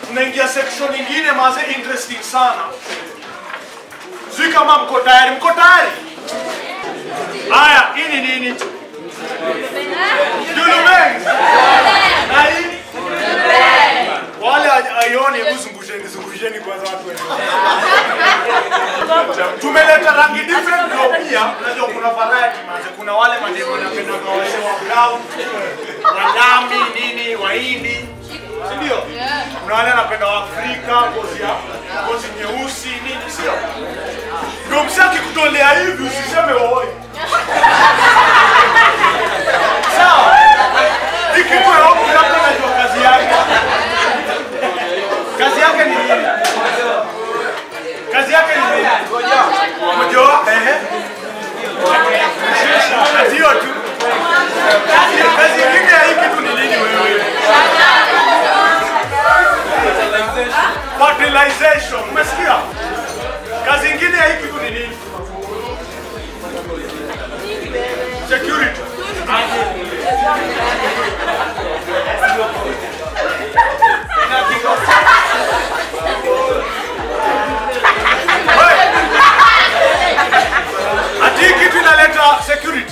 tunaingia section nyingine maze interesting sana. Sijui kama mko tayari, mko tayari? Haya, hii ni nini? Dulumengi. Na hii? Wale aioni, hebu zungusheni, zungusheni kwanza watu wenyewe. Tumeleta rangi different ndio pia unajua kuna variety manze. Kuna wale mademo wanapenda kwa wale wa brown, wanyami nini, wahindi. Si ndio? Kuna wale wanapenda wa Afrika, ngozi ya ngozi nyeusi nini, sio? Ndio msaki kutolea hivi usiseme woi. Sawa? Ikiwa hapo labda najua kazi yake. Kazi yake ni nini? Kazi yake ni nini? Kujoa? Ehe. Kazi hiyo tu. Kazi kazi nyingine ya hii kitu ni nini wewe? Fertilization. Umesikia? Kazi nyingine ya hii kitu ni nini? Security. Ati hii kitu inaleta security.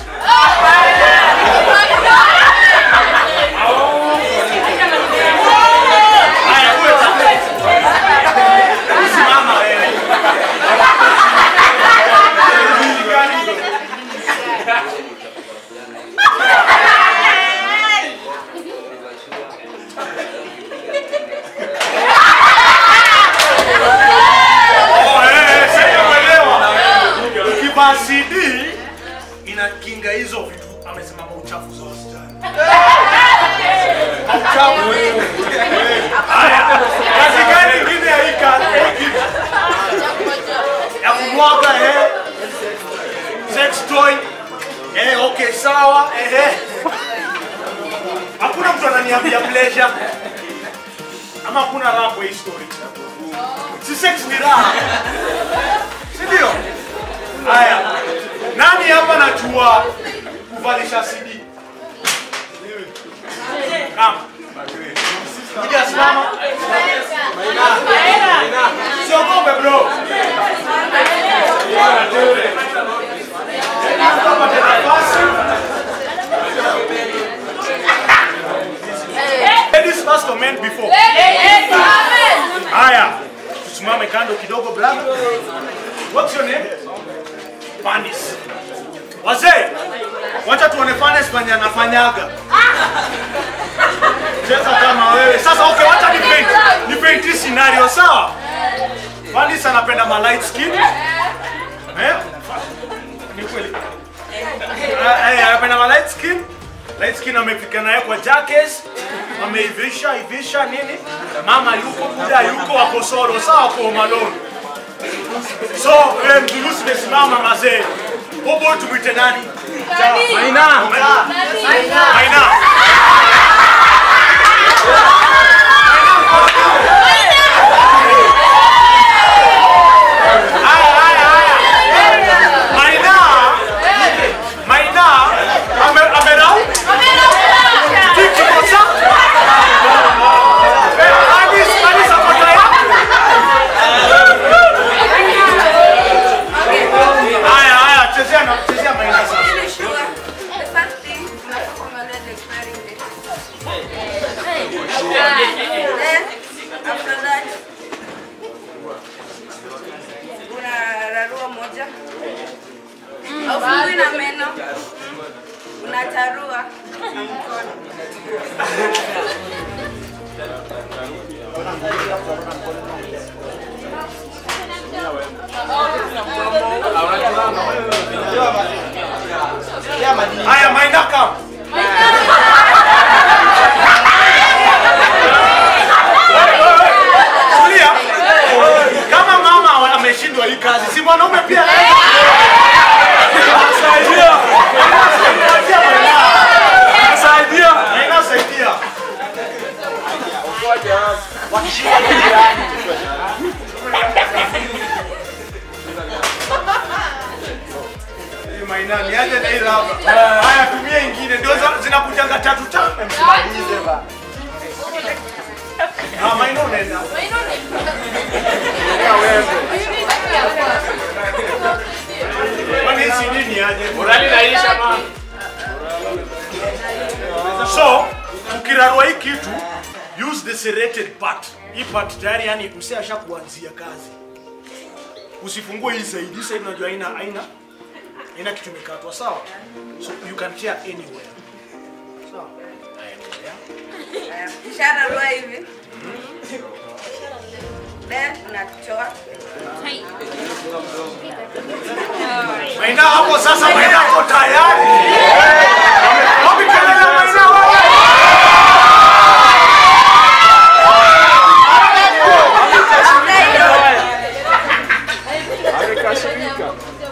Haya, uwe Simama wewe. Oh, eh, eh, sasa umeelewa. Ukivaa CD inakinga hizo vitu, amesema mauchafu za wasichana. Mauchafu. Haya, kazi gani ingine ya hii kazi? Hii kitu? Ya kumwaga eh. Sex toy. Eh, okay, sawa. Eh, eh. Hakuna mtu ananiambia pleasure. Ama hakuna raha kwa hii story. Si sex ni raha. Si ndio? Haya. Nani hapa najua kuvalisha CD? Kama. Kuja simama. Siogope bro. Kama tena nafasi. Ladies first or men before? Haya. Tusimame kando kidogo brother. What's your name? Panis. Wazee, wacha tuone Panis mwenye anafanyaga. Cheza kama wewe. Sasa okay, wacha ni paint. Ni paint hii scenario sawa? Panis anapenda ma light skin. Eh? Ni kweli. Ah, eh, anapenda ma light skin. Light skin amefika naye kwa jackets. Ameivisha, ivisha nini? Mama yuko, muda yuko wako solo, sawa kwa malone. So, eh, mzulusi mesimama mazee. Bobo tumwite nani? Maina. Maina. Haya, haya, haya. Maina. Maina. Ame, amerau? Tiki kosa? Eh, Anis, Anis ako tayari? Haya, haya, chezea na chezea Maina sasa. unararua moja aufungui na meno unatarua na mkono Haya, Maina come. Tulia. Kama mama ameshindwa hii kazi, si mwanaume pia Saidia. Saidia Maina. Saidia. Maina saidia. Hii Maina niaje na hii raba. Haya tumie kitu use the serrated part. Hii part tayari yani msee ashakuanzia kazi. Usifungue hii side. Hii side unajua haina haina haina kitu imekatwa sawa? So you can tear anywhere. Sawa? Haya, endelea. Ishara lua hivi. Then unatoa. Maina hapo sasa, Maina hapo tayari. Wapi kelele Maina wewe? Amekasirika.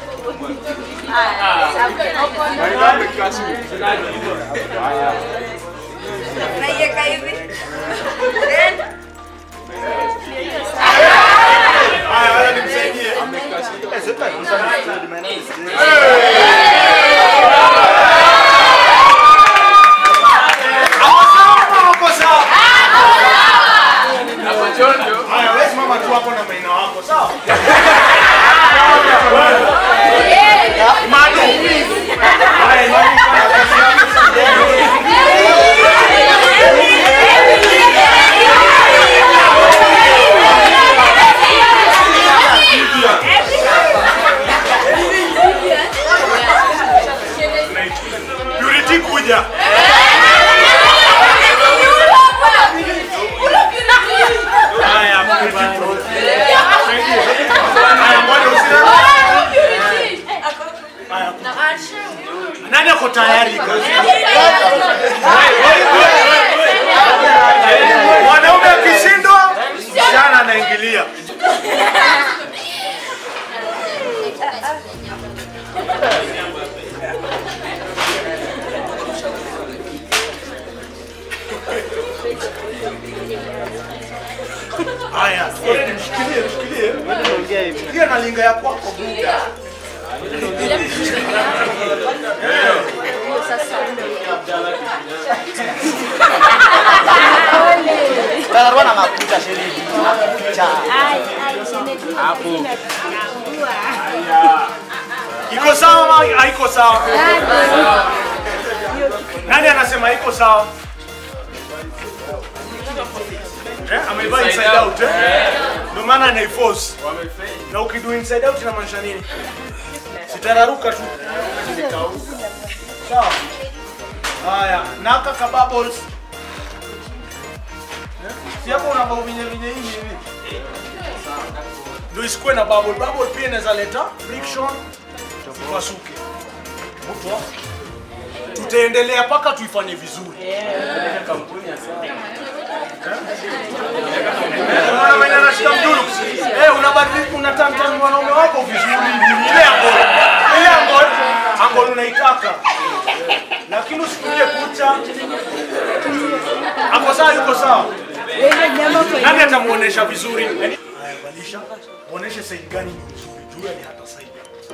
Maina amekasirika. Haya. Unaiweka hivi. Then Haya, wewe nimsaidie. Hapo sawa, hapo sawa. Hapo Jojo. Haya, wewe simama tu hapo na Maina wako, sawa? Manu. Haya, Manu, fanya kazi yako. Purity kuja. Haya, Purity bro. Haya, ngoja usina. Haya. Nani ako tayari kazi? Mwanaume akishindwa, msichana anaingilia. Haya, mshikilie, mshikilie. Pia na linga ya kwako buda. Taruh na makuta shilingi. Makuta. Iko sawa ama haiko sawa? Nani anasema iko sawa? Eh, amevaa inside out eh? Ndio maana anaiforce. Na ukidu inside out inamaanisha nini? Sitararuka tu. Sawa. Haya, naka ka bubbles. Eh? Si hapo una bao vinye vinye hivi hivi. Ndio isikuwe na bubble. Bubble pia inaweza leta friction ipasuke. Mtu tutaendelea mpaka tuifanye vizuri. Unaona mwenye anashika mduru. Eh, unabadilika unatamta mwanaume wako vizuri. Ile angle. Ile angle. Angle unaitaka. Lakini usikunje kucha. Hapo sawa yuko sawa. Nani atamuonesha vizuri? Yaani- Haya, badilisha. Muoneshe side gani ni nzuri. Jua ni hata side.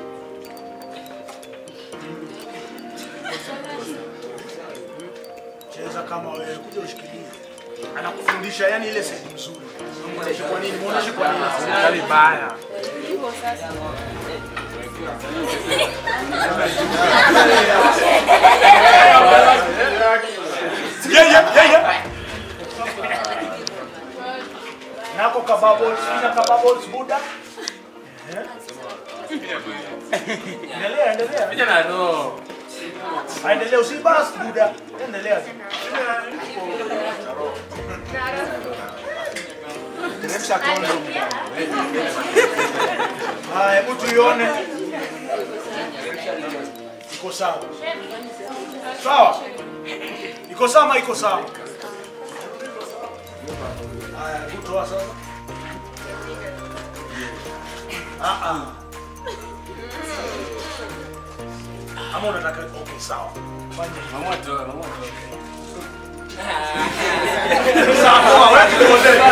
Cheza kama wewe, kuja ushikilie. Anakufundisha yani ile side mzuri. Muoneshe kwa nini? Muoneshe kwa nini? Serikali baya. Yeah, yeah, yeah, yeah. Nako ka bubbles, ina ka bubbles Buddha. Eh? Endelea, endelea. Picha na roho. Endelea usibas Buddha. Endelea. Teremsha condom. Haya, hebu tuione. Iko sawa. Sawa. Iko sawa ama iko sawa? Haya, hebu toa sasa. Ah ah. Ama unataka okay, sawa. Fanya hivyo. Mama toa, mama toa. Sawa, wewe tuendelee.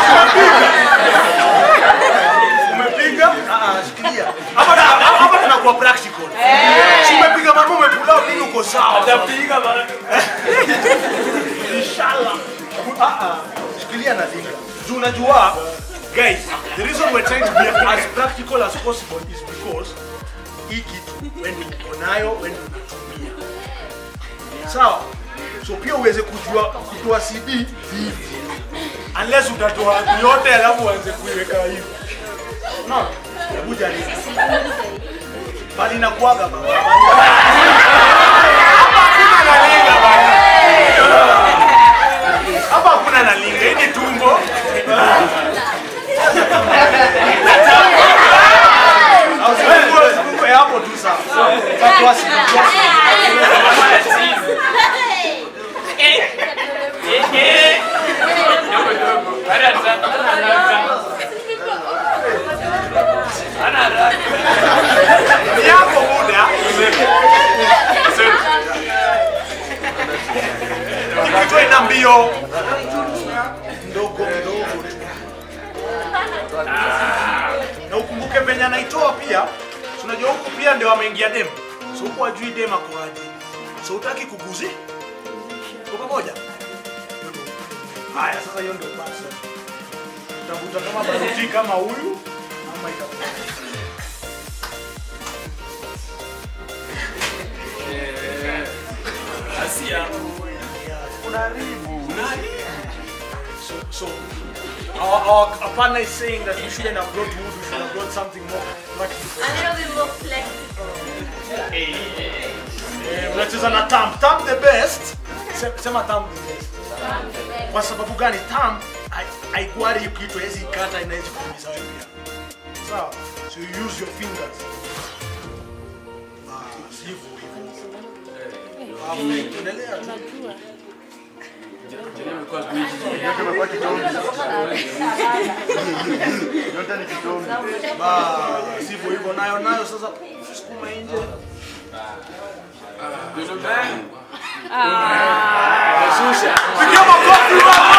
Umepiga? Ah ah, shikilia. Hapa na- hapa tunakuwa practical. Si umepiga mama umepula nini uko sawa. Atapiga bana. Inshallah. Ah ah, shikilia na dinga. Juu unajua guys, the reason we're trying to be as practical as possible is because hii kitu wewe ndio uko nayo, wewe ndio unatumia. Sawa? so pia uweze kujua kutoa cd hivi unless utatoa yote alafu uanze kuiweka hivi no hebu jaribu bali nakuaga baba hapa hakuna nalinga bana hapa hakuna nalinga hii ni tumbo Au sifungue, sifungue hapo tu sawa. Tatoa CD, toa CD. Ni yako muda. Nikitoa ina mbio ndogo ndogo na ukumbuke venye anaitoa pia si unajua huku pia ndio ameingia dem so huku ajui dem akoaje so utaki kuguzi kwa pamoja Hiyo ndio. haya sasa hiyo ndio basi utavuta kama baruti kama huyu ama itakuwa So, so our, our, our partner is saying that we shouldn't upload wood, we should upload something more practical. A little bit more flexible. Eh, unacheza na tam tam the best Se- sema tam the best kwa sababu gani tam hai- haikuari hiyo kitu hawezi ikata inawezi kuumiza wewe pia sawa so you use your fingers Ah, hivyo hivyo Ah, endelea tu Basi, hivyo hivyo nayo nayo sasa sukuma nje pigia makofi wao